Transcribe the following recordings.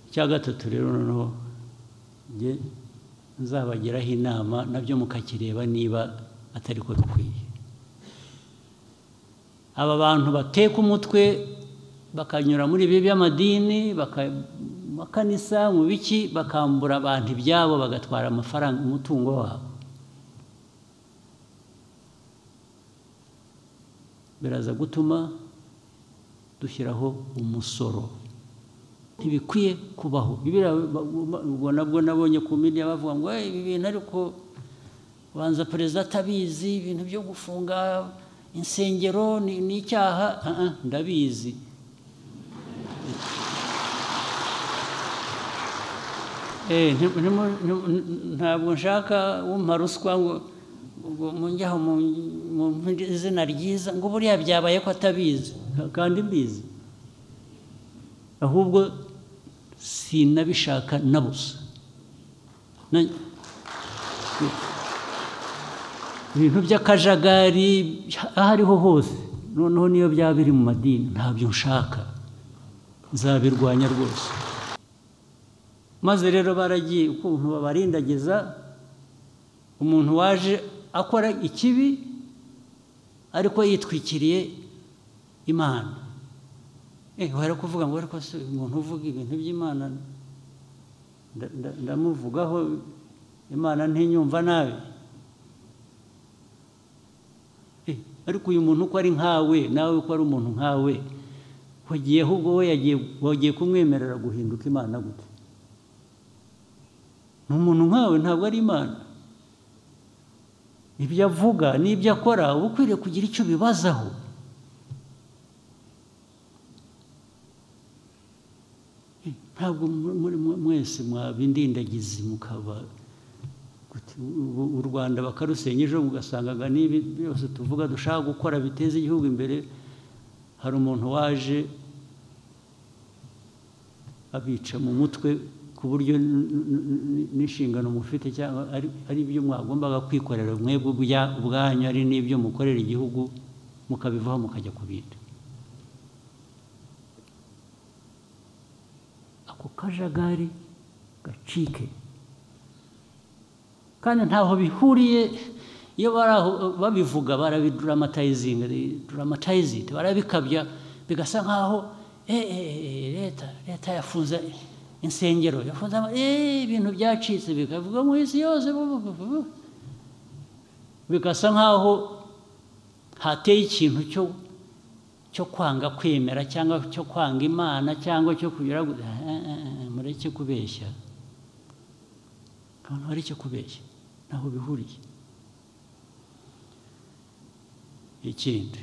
icya gatatu rero noneho njye nzabagiraho inama nabyo mukakireba niba atari ko bikwiye aba bantu bateka umutwe bakanyura muri ibi by'amadini makanisa mu biki bakambura abantu ibyabo bagatwara amafaranga umutungo wabo biraza gutuma dushyiraho umusoro ntibikwiye kubaho ubwo nabwo nabonye ku media bavuga ngo ibi bintu ariko banza perezida atabizi ibintu byo gufunga insengero ni icyaha ndabizi ntabwo nshaka wumva ruswa ngo munjyaho mu izina ryiza ngo buriya byabaye ko atabizi kandi mbizi ahubwo sinabishaka na busa ibintu by'akajagari aho ariho hose noneho niyo byaba biri mu madini ntabyo nshaka nzabirwanya rwose maze rero baragiye ukuntu babarindagiza umuntu waje akora ikibi ariko yitwikiriye imana wari kuvuga ngo ariko se umuntu uvuga ibintu by'imana ndamuvugaho imana ntinyumva nabi ariko uyu muntu uko ari nkawe nawe uko ari umuntu nkawe wagiyeho ubwo we wagiye kumwemerera guhinduka imana gute ni umuntu nkawe ntabwo ari imana ibyo avuga n'ibyo akora uba ukwiriye kugira icyo ubibazaho ntabwo mwese mwabindindagizi mukaba u rwanda bakarusenya ejo mugasangaga n'ibi byose tuvuga dushaka gukora biteza igihugu imbere hari umuntu waje abica mu mutwe ku buryo n'inshingano mufite cyangwa ari ibyo mwagombaga kwikorera mwebwe ubwanyu ari n'ibyo mukorera igihugu mukabivaho mukajya ku bindi ako kajagari gacike kandi ntaho bihuriye iyo bari aho babivuga barabiduramatayizinga duramatayizinga barabikabya bigasa nkaho leta leta yafunze insengero yafunze ibintu byacitse bikavuga mu isi yose bigasa nkaho hateye ikintu cyo cyo kwanga kwemera cyangwa cyo kwanga imana cyangwa cyo kugira mureke kubeshya abantu bareke kubeshya ntaho bihuriye ikindi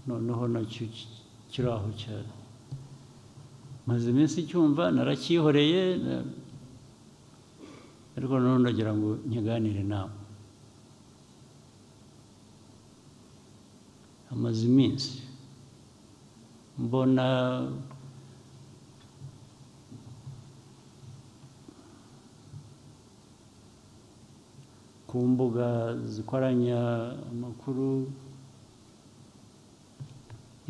noneho nacyo kiri aho cyane maze iminsi icyumva narakihoreye ariko noneho ndagira ngo nkiganire nawe amaze iminsi mbona ku mbuga zikoranya amakuru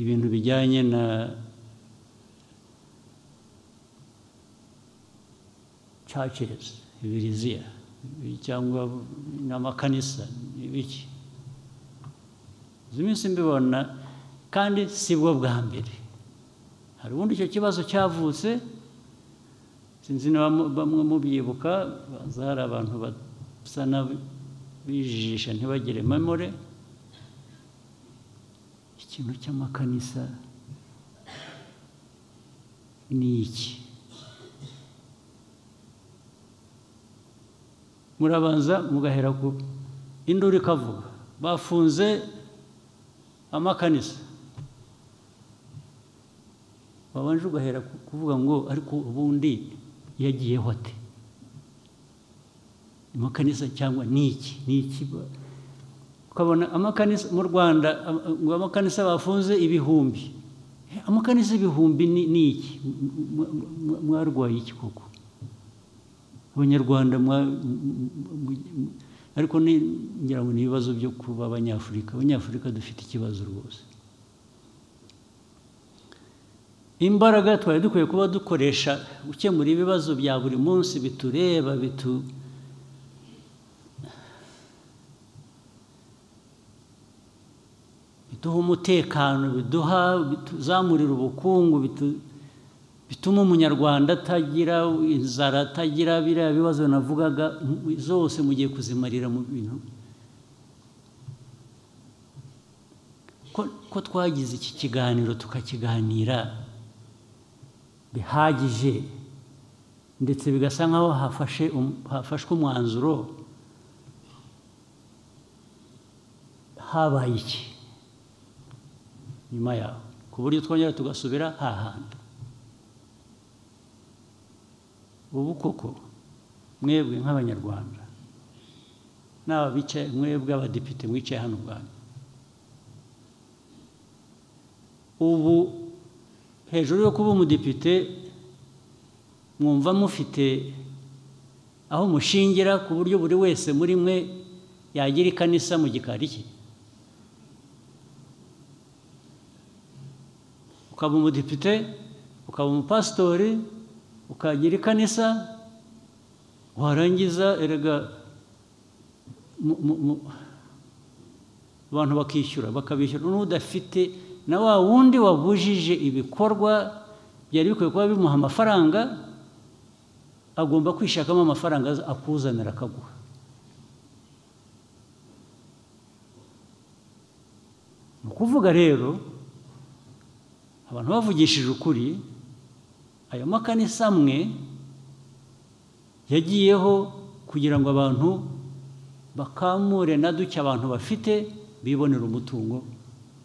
ibintu bijyanye na churches ibiriziya cyangwa n'amakanisa n'ibiki izi minsi mbibona kandi si bwo bwa mbere hari ubundi icyo kibazo cyavutse sinzi niba bamwe mubyibuka baza hari abantu basa bijijisha ntibagire memore ikintu cy'amakanisa ni iki murabanza mugahera ku induru ikavuga bafunze amakanisa wabanje ugahera kuvuga ngo ariko ubundi yagiyeho ate amakanisa cyangwa ni iki ni iki ukabona amakanisa mu rwanda ngo amakanisa bafunze ibihumbi amakanisa ibihumbi ni iki mwarwaye iki koko abanyarwanda ariko ngira ngo ni ibibazo byo kuba abanyafurika abanyafurika dufite ikibazo rwose imbaraga twari dukwiye kuba dukoresha gukemura ibibazo bya buri munsi bitureba bitu biduha umutekano biduha bituzamurira ubukungu bitu- bituma umunyarwanda atagira inzara atagira biriya bibazo navugaga mu- zose mugiye kuzimarira mu bintu ko- ko twagize iki kiganiro tukakiganira bihagije ndetse bigasa nkaho hafashe um- hafashwe umwanzuro habaye iki nyuma yaho ku buryo twongera tugasubira hahanda ubu koko mwebwe nk'abanyarwanda n'aba bicaye mwebwe abadepite mwicaye hano ubwanyu ubu hejuru yo kuba umudepite mwumva mufite aho mushingira ku buryo buri wese muri mwe yagira ikanisa mu gikari cye ukaba umudepite ukaba umupasitori ukagira ikanisa warangiza erega mu- mu- mu- abantu bakishyura bakabishyura n'udafite na wa wundi wabujije ibikorwa byari bikwiye kuba bimuha amafaranga agomba kwishakamo amafaranga aza- akuzanira akaguha ni ukuvuga rero abantu bavugishije ukuri ayo makanisa amwe yagiyeho kugira ngo abantu bakamure na duke abantu bafite bibonera umutungo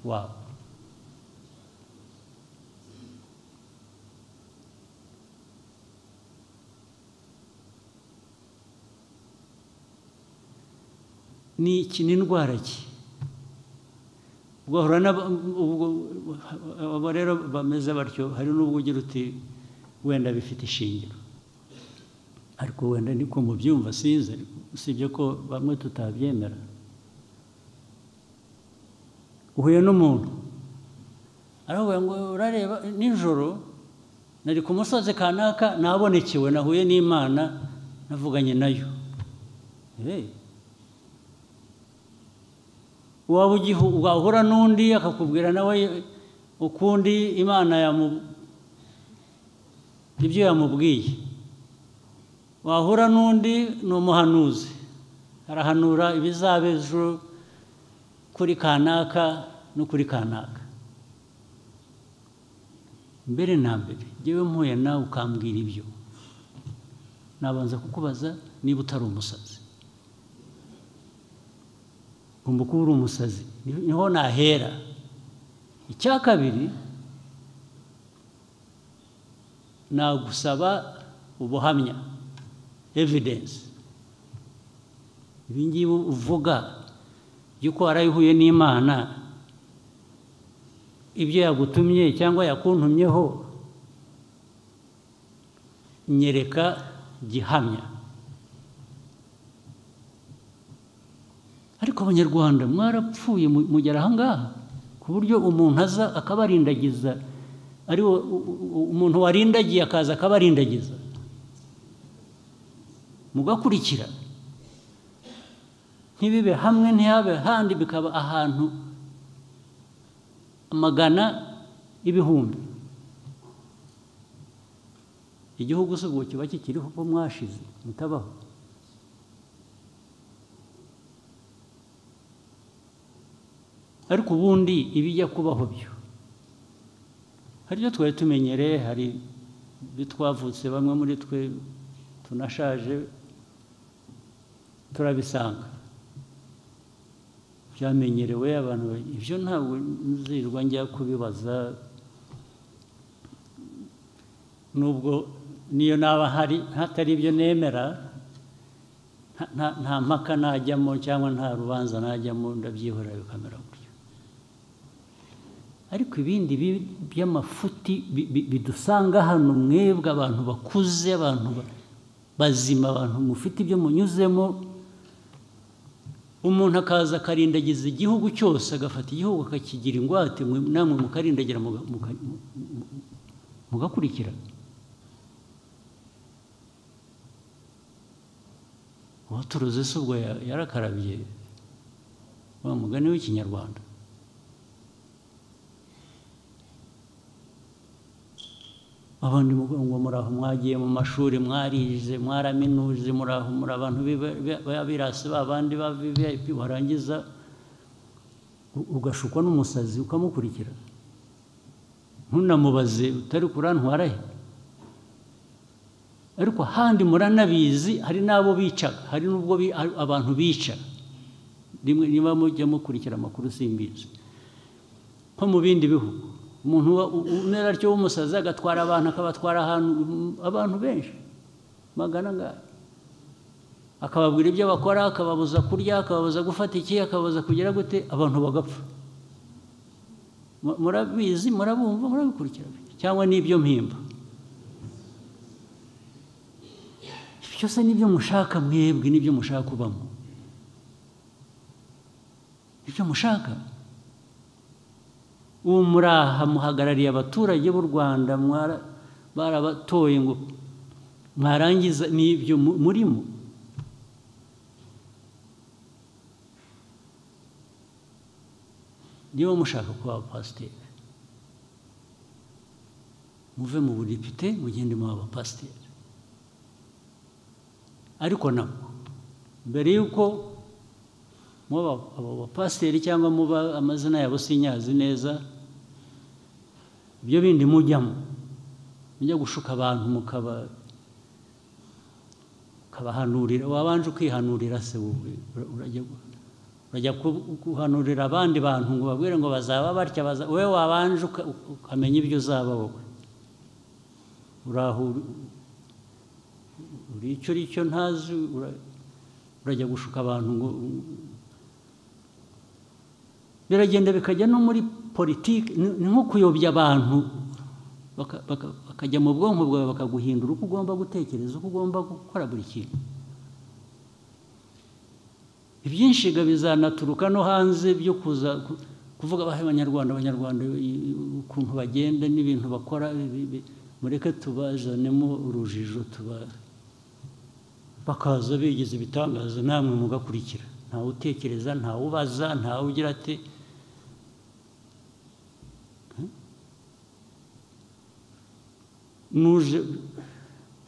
wabo ni iki ni indwara ki ugahura n'aba- ubwo abo rero bameze batyo hari n'ubwo ugira uti wenda bifite ishingiro ariko wenda niko mubyumva sinzi ariko usibye ko bamwe tutabyemera uhuye n'umuntu aravuga ngo urareba nijoro nari ku musozi kanaka nabonekewe nahuye n'imana navuganye nayo Eh, waba ugihu- wahura n'undi akakubwira nawe ukundi imana yamu ibyo yamubwiye wahura n'undi ni umuhanuzi arahanura ibizaba ejo kuri kanaka no kuri kanaka mbere na mbere ngewe mpuye nawe ukambwira ibyo nabanza kukubaza niba utari umusazi ugomba kuba uri umusazi niho nahera icya kabiri nagusaba ubuhamya evidence ibi ngibi uvuga by'uko warayihuye n'imana ibyo yagutumye cyangwa yakuntumyeho nyereka gihamya ariko abanyarwanda mwarapfuye mu- mugera ahangaha ku buryo umuntu aza akabarindagiza ari wo- u- u- umuntu warindagiye akaza akabarindagiza mugakurikira ntibibe hamwe ntihabe handi bikaba ahantu amagana ibihumbi igihugu si ubwo kiba kikiriho uko mwashize mutabaho ariko ubundi ibijya kubaho byo hari ibyo twari tumenyereye hari ibyo twavutse bamwe muri twe tunashaje turabisanga byamenyerewe abantu ba- ibyo ntabwo nzirwa njya kubibaza nubwo niyo naba hari hatari ibyo nemera nta- nta- nta mpaka najyamo cyangwa nta rubanza najyamo ndabyihorera bikamera gutyo ariko ibindi bi- by'amafuti bi- bi- bidusanga hano mwebwe abantu bakuze abantu ba- bazima abantu mufite ibyo munyuzemo umuntu akaza akarindagiza igihugu cyose agafata igihugu akakigira ingwate mwe- namwe mukarindagira muga- muka- mu- mu- mugakurikira uwaturuze se ubwo ya- yarakarabiye wa mugani w'ikinyarwanda abandi muvuga ngo muraho mwagiye mu mashuri mwarize mwaraminuze muraho muri abantu b'iba- b'iba- b'abirasi babandi ba vip warangiza u- ugashukwa n'umusazi ukamukurikira ntunamubaze utari kurantwara he ariko ahandi muranabizi hari n'abo bicaga hari n'ubwo bi- a- abantu bica rimwe niba mujya mukurikira amakuru simbizi nko mu bindi bihugu umuntu uba- u- umera atyo w'umusazi agatwara abantu akabatwara ahantu mm, abantu benshi magana ngaya akababwira ibyo bakora akababuza kurya akababuza gufata iki akababuza kugira gute abantu bagapfa Mu- murabizi murabumva murabikurikira cyangwa n'ibyo mpimba ibyo se nibyo mushaka mwebwe nibyo mushaka kubamo nibyo mushaka ubu muraha muhagarariye abaturage b'u rwanda mwara- barabatoye ngo mwarangiza n'ibyo mu- murimo niba mushaka kuba abapasiteri muve mu budepite mugende mu abapasiteri ariko nabwo mbere y'uko muba abo bapasiteri cyangwa muba amazina yabo sinyazi neza ibyo bindi mujyamo mujya gushuka abantu mukaba ukabahanurira wabanje ukihanurira se wowe ura- urajya urajya ku- guhanurira abandi bantu ngo babwire ngo bazaba batya baza wowe wabanje uka- ukamenya ibyo uzaba wowe uraho uri- uri icyo uri cyo ntazi ura- urajya gushuka abantu ngo biragenda bikajya no muri politiki ni ni nko kuyobya abantu baka- baka- bakajya mu bwonko bwawe bakaguhindura uko ugomba gutekereza uko ugomba gukora buri kintu ibyinshi bizanaturuka no hanze byo kuza ku- kuvuga abahe abanyarwanda abanyarwanda i- ukuntu bagenda n'ibintu bakora bi- bi- mureke tubazanemo urujijo tuba bakaza bigize ibitangaza namwe mugakurikira ntawe utekereza ntawe ubaza ntawe ugira ati nuje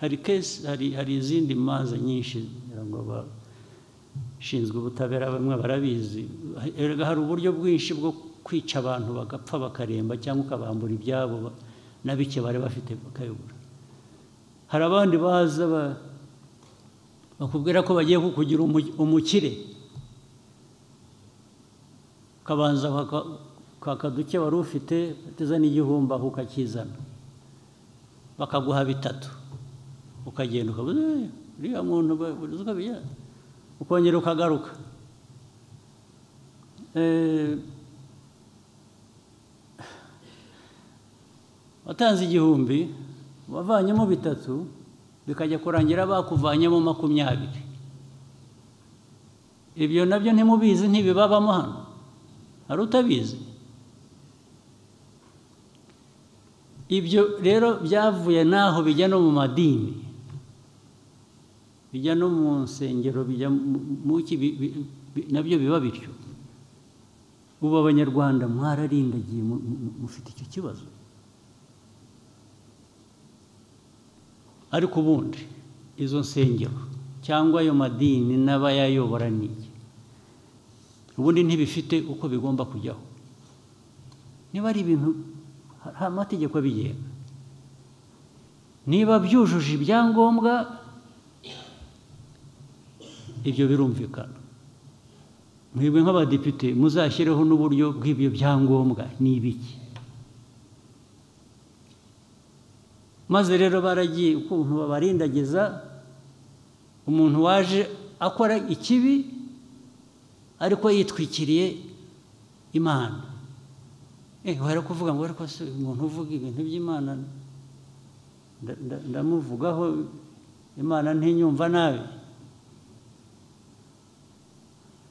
hari kesi hari hari izindi manza nyinshi ngira ngo ba- ishinzwe ubutabera bamwe barabizi erega hari uburyo bwinshi bwo kwica abantu bagapfa bakaremba cyangwa ukabambura ibyabo ba- na bike bari bafite bakayobora hari abandi baza ba- bakubwira ko bagiye kukugira umu- umukire ukabanza kwaka- kwaka duke wari ufite uteza n'igihumbi aho ukakizana bakaguha bitatu ukagenda ukabuze uriya muntu ba- buri zuba bijyanye." ukongera ukagaruka Eh, watanze igihumbi wavanyemo bitatu bikajya kurangira bakuvanyemo makumyabiri ibyo nabyo ntimubizi ntibibabamo hano hari utabizi ibyo rero byavuye n'aho bijya no mu madini bijya no mu nsengero bijya mu- mu ki bi- bi- bi- nabyo biba bityo ubu abanyarwanda mwararindagiye mu- mu- mufite icyo kibazo ariko ubundi izo nsengero cyangwa ayo madini n'abayayobora ni iki? ubundi ntibifite uko bigomba kujyaho niba ari ibintu ha- hari amategeko abigenga niba byujuje ibyangombwa ibyo birumvikana mwebwe nk'abadepite muzashyireho n'uburyo bw'ibyo byangombwa ni ibiki maze rero baragiye ukuntu babarindagiza umuntu waje akora ikibi ariko yitwikiriye imana eh wari kuvuga ngo ariko se uyu muntu uvuga ibintu by'imana nda- nda- ndamuvugaho imana ntinyumva nabi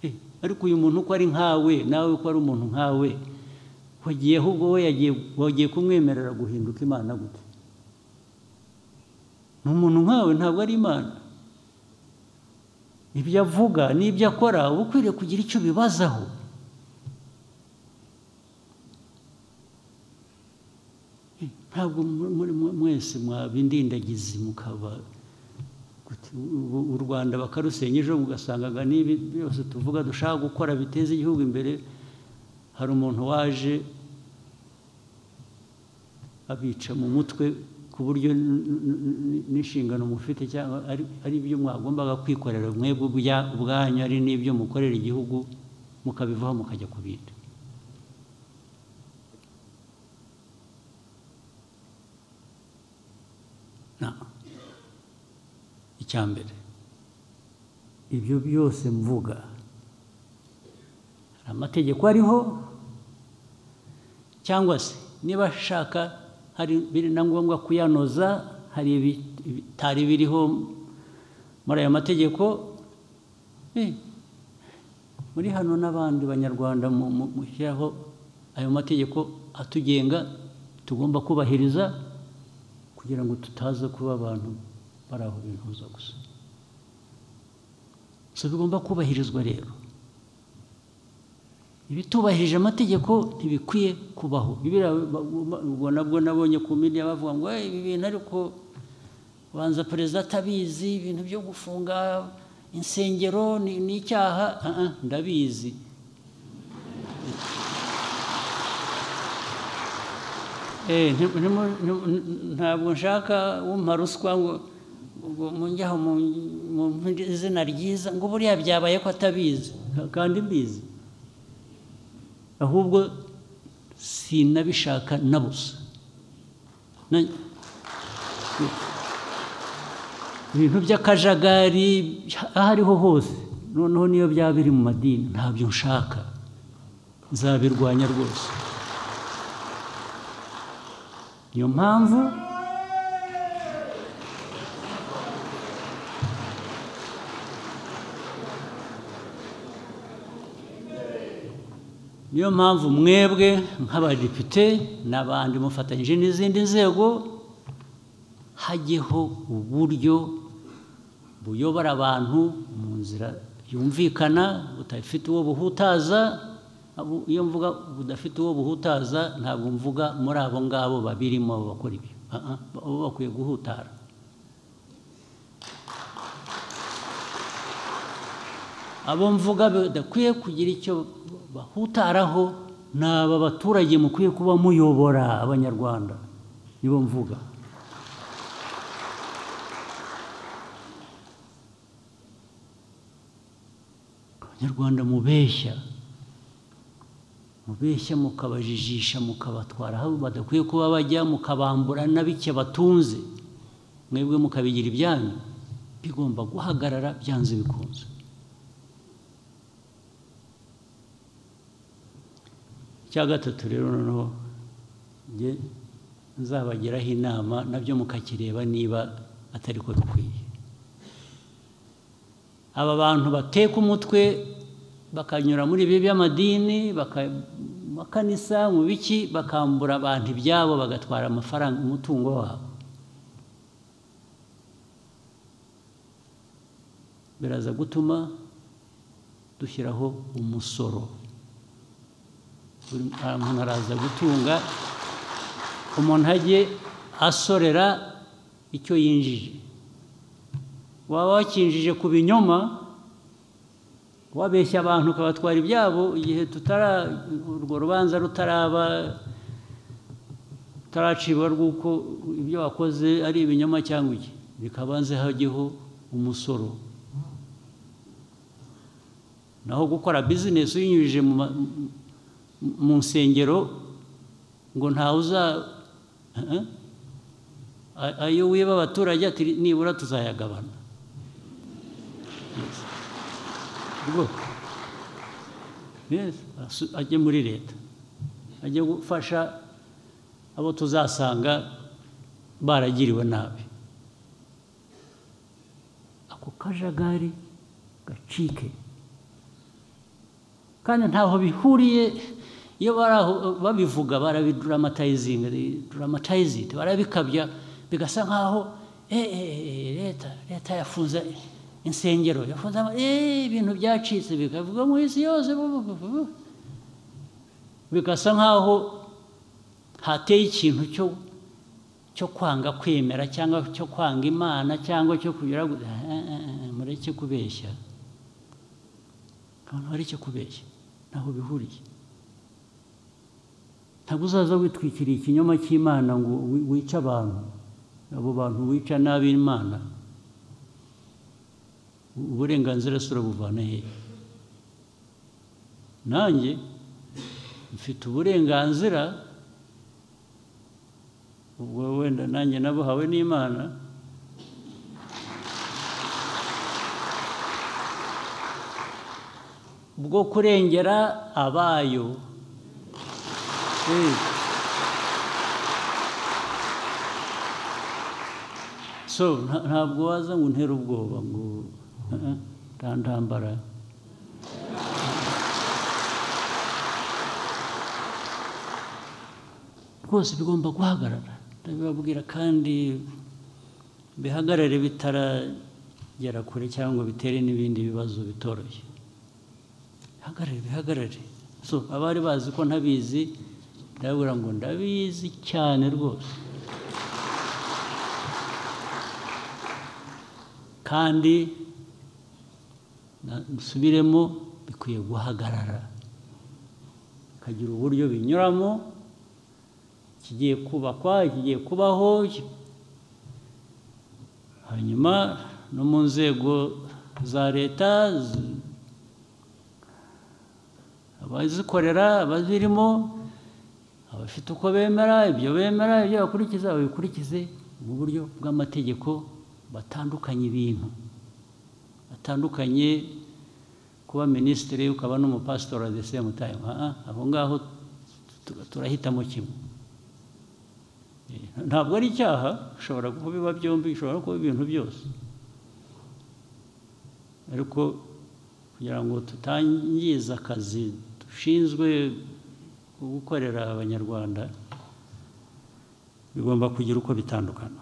Eh, ariko uyu muntu uko ari nkawe nawe uko ari umuntu nkawe wagiyeho ubwo we yagiye wagiye kumwemerera guhinduka imana gute ni umuntu nkawe ntabwo ari imana ibyo avuga n'ibyo akora uba ukwiriye kugira icyo ubibazaho ntabwo muri mwese mwabindindagizi mukaba u rwanda bakarusenya ejo mugasangaga n'ibi byose tuvuga dushaka gukora biteza igihugu imbere hari umuntu waje abica mu mutwe ku buryo n'inshingano mufite cyangwa ari ibyo mwagombaga kwikorera mwebwe ubwanyu ari n'ibyo mukorera igihugu mukabivaho mukajya ku bindi icya mbere ibyo byose mvuga hari amategeko ariho cyangwa se niba ashaka hari biri na ngombwa kuyanoza hari ibitari biriho muri ayo mategeko muri hano n'abandi banyarwanda mushyiraho ayo mategeko atugenga tugomba kubahiriza kugira ngo tutaza kuba abantu bari aho bihuza gusa so bigomba kubahirizwa rero ibitubahirije amategeko ntibikwiye kubaho ubwo nabwo nabonye ku midiya bavuga ngo ibi bintu ariko banza perezida atabizi ibintu byo gufunga insengero ni icyaha ndabizi ntabwo nshaka wumva ruswa ngo munjyaho mu izina ryiza ngo buriya byabaye ko atabizi kandi mbizi ahubwo sinabishaka na busa ibintu by'akajagari aho ariho hose noneho niyo byaba biri mu madini ntabyo nshaka nzabirwanya rwose niyo mpamvu niyo mpamvu mwebwe nk'abadepite n'abandi mufatanyije n'izindi nzego hajyeho uburyo buyobora abantu mu nzira yumvikana budafite uwo buhutaza iyo mvuga budafite uwo buhutaza ntabwo mvuga muri abo ngabo babirimo bakora ibyo baba bakwiye guhutara abo mvuga badakwiye kugira icyo bahutaraho ni aba baturage mukwiye kuba muyobora abanyarwanda nibo mvuga abanyarwanda mubeshya mubeshya mukabajijisha mukabatwara aho badakwiye kuba bajya mukabambura na bike batunze mwebwe mukabigira ibyanyu bigomba guhagarara byanze bikunze icya gatatu rero noneho njye nzabagiraho inama nabyo mukakireba niba atari ko bikwiye aba bantu bateka umutwe bakanyura muri ibi by'amadini amakanisa mu biki bakambura abantu ibyabo bagatwara amafaranga umutungo wabo biraza gutuma dushyiraho umusoro umuntu araza gutunga umuntu ajye asorera icyo yinjije waba wakinjije ku binyoma wabeshya abantu ukabatwara ibyabo igihe tutara urwo rubanza rutaraba rutaracibwa rw'uko ibyo wakoze ari ibinyoma cyangwa iki bikabanze hajyeho umusoro naho gukora bizinesi uyinyujije mu mu nsengero ngo ntawe uza ayo wiba abaturage ati nibura tuzayagabana ajye muri leta ajye gufasha abo tuzasanga baragiriwe nabi ako kajagari gacike kandi ntaho bihuriye iyo bari aho babivuga barabidramatayizinga dramatayizinga barabikabya bigasa nkaho eh, eh, leta leta yafunze insengero yafunze ama- eh, ibintu byacitse bikavugwa mu isi yose bu- bu- bu- bu. bigasa nk'aho hateye ikintu cyo cyo kwanga kwemera cyangwa cyo kwanga imana cyangwa cyo kugira ngo- eh, eh, eh, mureke kubeshya abantu bareke kubeshya ntaho bihuriye ntabwo uzaza witwikiriye ikinyoma cy'imana ngo wi- wice abantu abo bantu wica n'ab'imana U- uburenganzira si urabuvana hehe nanjye mfite uburenganzira ubwo wenda nanjye nabuhawe n'imana bwo kurengera abayo Eh. so nta- ntabwo waza ngo untere ubwoba ngo eh, eh, nta ntambara rwose bigomba guhagarara ndabibabwira kandi bihagarare bitaragera kure cyangwa bitere n'ibindi bibazo bitoroshye bihagarare bihagarare so abari bazi ko ntabizi ndababwira ngo ndabizi cyane rwose kandi na- musubiremo bikwiye guhagarara bikagira uburyo binyuramo kigiye kubakwa kigiye kubaho hanyuma no mu nzego za leta z- abazikorera abazirimo abafite uko bemera ibyo bemera ibyo bakurikiza babikurikize mu buryo bw'amategeko batandukanye ibintu batandukanye kuba minisitiri ukaba n'umupasitori at the same time Ah, ah, aho ngaho tu- turahitamo kimwe Eh, ntabwo ari icyaha bishobora kuba biba byombi bishobora no kuba ibintu byose ariko kugira ngo tutangiza akazi dushinzwe gukorera abanyarwanda bigomba kugira uko bitandukana